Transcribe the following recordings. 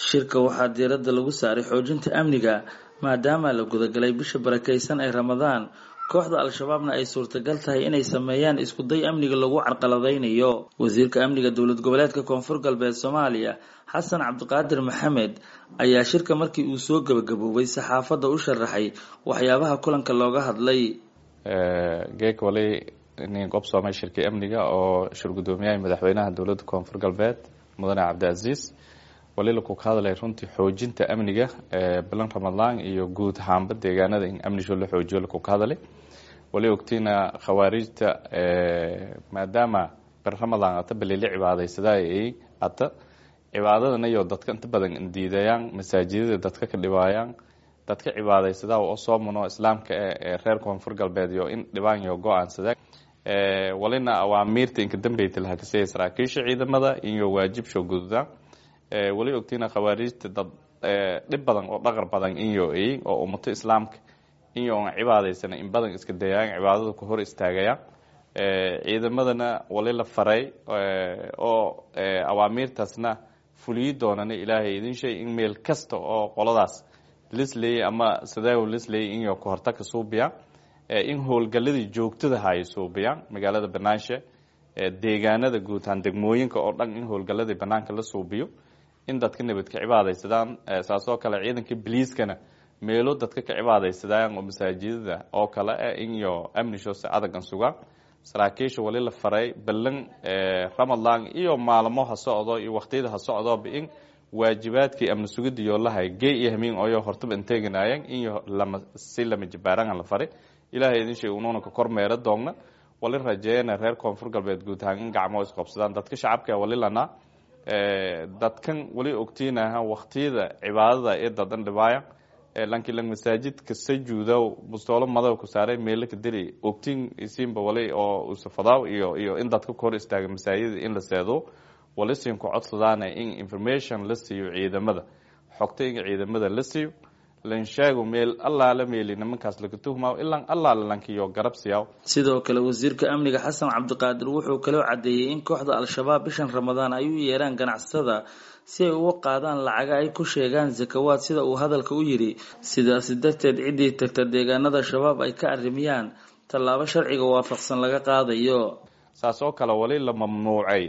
shirka waxaa diiradda lagu saaray xoojinta amniga maadaama la gudagalay bisha barakaysan ee ramadaan kooxda al-shabaabna ay suurtagal tahay inay sameeyaan iskuday amniga lagu carqaladaynayo wasiirka amniga dowlad goboleedka koonfur galbeed soomaaliya xasan cabdiqaadir maxamed ayaa shirka markii uu soo gebagaboobay saxaafadda u sharaxay waxyaabaha kulanka looga hadlay geek wali nin qobsoomay shirkii amniga oo shir guddoomiyaha madaxweynaha dowladda koonfur galbeed mudane cabdicaziis wali laku ka hadlay runtii xoojinta amniga bilan ramadaan iyo guud ahaanba deegaanada in amnisho la xoojiyo laku ka hadlay wali ogtiina khawaarijta maadaama bir ramadaan ata balili cibaadaysadaa ay ata cibaadadan iyo dadka inta badan diidayaan masaajidada dadka ka dhibaayaan dadka cibaadaysadaa oo soo muno islaamka ee reer koonfur galbeed iyo in dhibaan iyo go-aansada walina awaamiirta inka dambeyta laha kasaya saraakiisha ciidamada iyo waajibsho gududaan wali ogtiina khawaarijta dad dhib badan oo dhaqar badan inyo ay oo ummato islaamka inyo on cibaadaysana in badan iska dayaan cibaadada ku hor istaagayaan ciidamadana wali la faray oo awaamiirtaasna fuliyi doonana ilaahay idin shay in meel kasta oo qoladaas lisley ama sadaaw lisley inyo ka hortagka suubiya in howlgaladii joogtada hay suubiyaan magaalada banaanshe deegaanada guutaan degmooyinka oo dhan in howlgaladii banaanka la suubiyo in dadka nabadka cibaadaysadaan saasoo kale ciidanka biliiskana meelo dadka ka cibaadaysadaan oo masaajidada oo kale ah iyo amnishoose adagan sugaan saraakiisha wali la faray ballan ramadaan iyo maalmo ha socdo iyo waqtiyada ha socdoba in waajibaadkii amni sugidiyo lahay gey iyo hamiin oyo hortaba inteeganaayeen iyo lama si lama jibaarangan la faray ilaahay idin shay unuuna ka kormeera doogna wali rajeeyana reer koonfur galbeed guud ahaan in gacmo isqabsadaan dadka shacabka wali lanaa dadkan wali ogtiinaha waqtiyada cibaadada ee dadan dhibaaya lankiin lang masaajidka sajuuda bustoolo madow ku saaray meelo ka dili ogtiin isiinba wali oo usafadaaw iyo iyo in dadka ku hor istaaga masaajida in la seedo wali siin ku codsadaana in information la siiyo ciidamada xogta in ciidamada la siiyo lanshaago meel allaala meeli nimankaas laga tuhmaayo ilaan allaala lankiyo garab siyaaw sidoo kale wasiirka amniga xasan cabdiqaadir wuxuu kaloo caddeeyey in kooxda al-shabaab bishan ramadaan ay u yeeraan ganacsatada si ay uga qaadaan lacaga ay ku sheegaan sakawaad sida uu hadalka u yidhi sidaasi darteed ciddii tagta deegaanada shabaab ay ka arrimiyaan tallaabo sharciga waafaqsan laga qaadayo saas oo kale wali la mamnuucay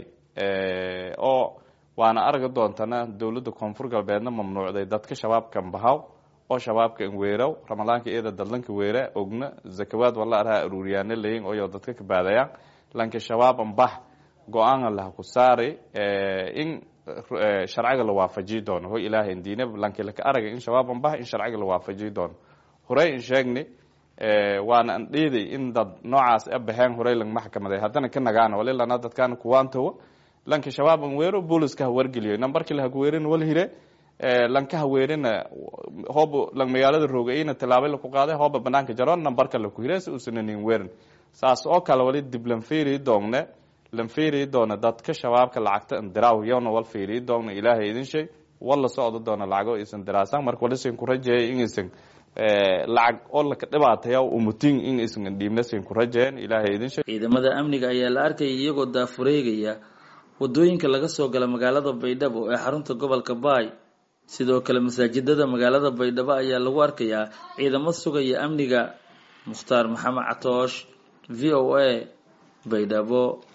oo waana argi doontana dowladda koonfur galbeedna mamnuucday dadka shabaabkan bahaw oo shabaabka in weeraw ramadaanka iyada dadlanka weera ogna zakawaad wala araha aruuriyaana layin oyo dadka ka baadayaan lanka shabaab anbax go-aana laha ku saari in sharciga la waafajiyi doono hoy ilaahay indiine lanki laka araga in shabaab anbax in sharciga la waafajiyi doono horey in sheegni waana an dhiiday in dad noocaas a baxeen horey lang maxkamaday haddana ka nagaana wali lana dadkaana kuwaantowa lanka shabaab an weero booliska ha wargeliyo nambarki laha kuweerin wal hire lanka haweerina hoob lang magaalada roogayna tilaabay laku qaaday hooba banaanka jaroon nambarka laku hire si uusan nin weerin saas oo kale wali dib lan fiiri doongne lan fiiri doona dadka shabaabka lacagta indiraaw yowna wal fiiri doona ilaahay idin shay wala socdo doona lacago isan diraasan marka wali sin ku rajeeyay in isan lacag oo laka dhibaataya umutin in isan dhiibna sin ku rajeeyan ilaahay idin shay ciidamada amniga ayaa la arkayay iyagoo daafureegaya wadooyinka laga soo gala magaalada baydhabo ee xarunta gobolka baay sidoo kale masaajidada magaalada baydhabo ayaa lagu arkayaa ciidamo sugaya amniga mukhtaar maxamed catoosh v o a baydhabo